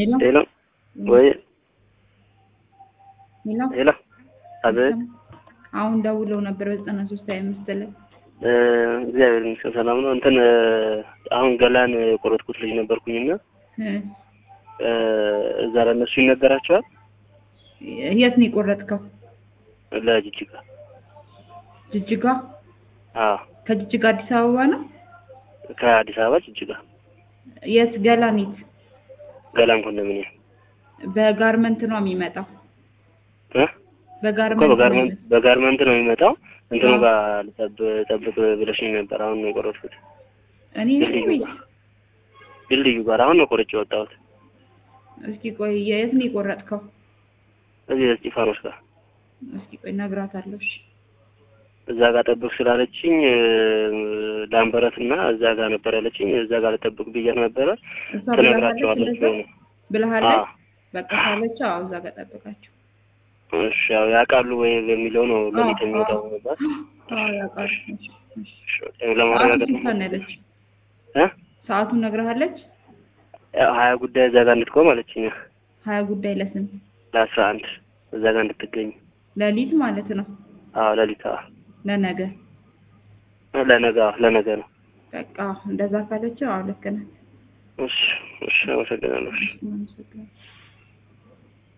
ሄሎ ሄሎ ወይ ሄሎ ሄሎ አቤት አሁን ደውለው ነበር በዘጠና ሶስት ሀያ አምስት ላይ እ እግዚአብሔር ይመስገን ሰላም ነው። እንትን እ አሁን ገላን የቆረጥኩት ልጅ ነበርኩኝና እ እ እዛ ለእነሱ ይነገራቸዋል የት ነው የቆረጥከው? ለጅጅጋ ጅጅጋ። አዎ ከጅጅጋ አዲስ አበባ ነው። ከአዲስ አበባ ጅጅጋ የት ገላኒት? ገላን ኮንዶሚኒየም በጋርመንት ነው የሚመጣው። እ እኮ በጋርመንት ነው በጋርመንት የሚመጣው። በጋርመንት ነው የሚመጣው። እንትኑ አዎ። ጋር ልጠብ- ጠብቅ ብለሽኝ ነበር። አሁን ነው የቆረጥኩት። እኔ ድልድዩ ቤት ጋር ድልድዩ ጋር አሁን ነው ቆርጬ የወጣሁት። እስኪ ቆይ የት ነው የቆረጥከው? እዚህ እስጢፋኖስ ጋር እስኪ ቆይ እነግራታለሁ። እሺ እዛ ጋር ጠብቅ ስላለችኝ እ ላምበረት እና እዛ ጋር ነበር ያለችኝ። እዛ ጋር ልጠብቅ ብያት ነበረ። እሷ ብለሃለች ትነግራቸዋለች እንደዛ ሆነ ብለሃለች። በቃ ካለች አዎ እዛ ጋር ጠብቃቸው። እሺ ያው ያውቃሉ ወይ በሚለው ነው ሌሊት አዎ፣ የሚወጣው አዎ። ነበር። አዎ ያውቃሉ። እሺ፣ እሺ። እሺ፣ ለማረጋገጥ ሰዓቱን ነው ስንት ነው ያለች? እ ሰዓቱን ነግረሃለች? ያው ሀያ ጉዳይ እዛ ጋር እንድትቆም አለችኝ። ሀያ ጉዳይ ለስንት ለአስራ አንድ እዛ ጋር እንድትገኝ። ሌሊት ማለት ነው። አዎ ሌሊት አዎ ለነገ ለነገ አዎ ለነገ ነው። በቃ እንደዛ ካለች አዎ ልክ ናት። እሺ እሺ አመሰግናለሁ። እሺ። እሺ፣ አመሰግናለሁ።